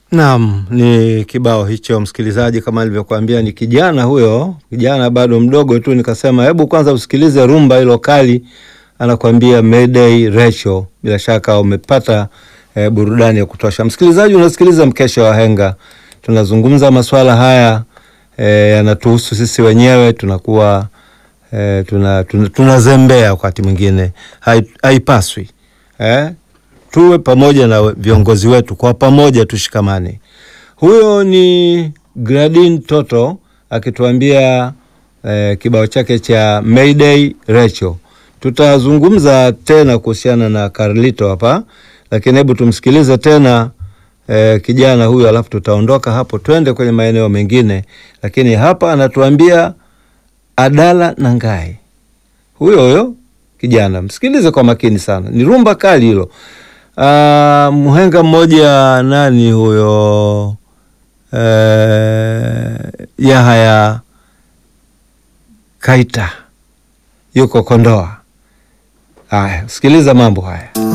Naam, ni kibao hicho msikilizaji, kama nilivyokuambia ni kijana huyo, kijana bado mdogo tu. Nikasema hebu kwanza usikilize rumba hilo kali, anakuambia Mayday Rachel. Bila shaka umepata eh, burudani ya kutosha. Msikilizaji, unasikiliza mkesha wa Henga, tunazungumza masuala haya eh, yanatuhusu sisi wenyewe, tunakuwa eh, tuna, tuna, tunazembea wakati mwingine, hai- haipaswi eh? tuwe pamoja na viongozi wetu, kwa pamoja tushikamane. Huyo ni Gradin Toto akituambia eh, kibao chake cha Mayday Rachel. Tutazungumza tena kuhusiana na Carlito hapa, lakini hebu tumsikilize tena eh, kijana huyo, alafu tutaondoka hapo twende kwenye maeneo mengine, lakini hapa anatuambia Adala Nangai, huyo huyo kijana, msikilize kwa makini sana, ni rumba kali hilo. Uh, mhenga mmoja nani huyo uh, Yahaya Kaita yuko Kondoa. Haya, sikiliza mambo haya.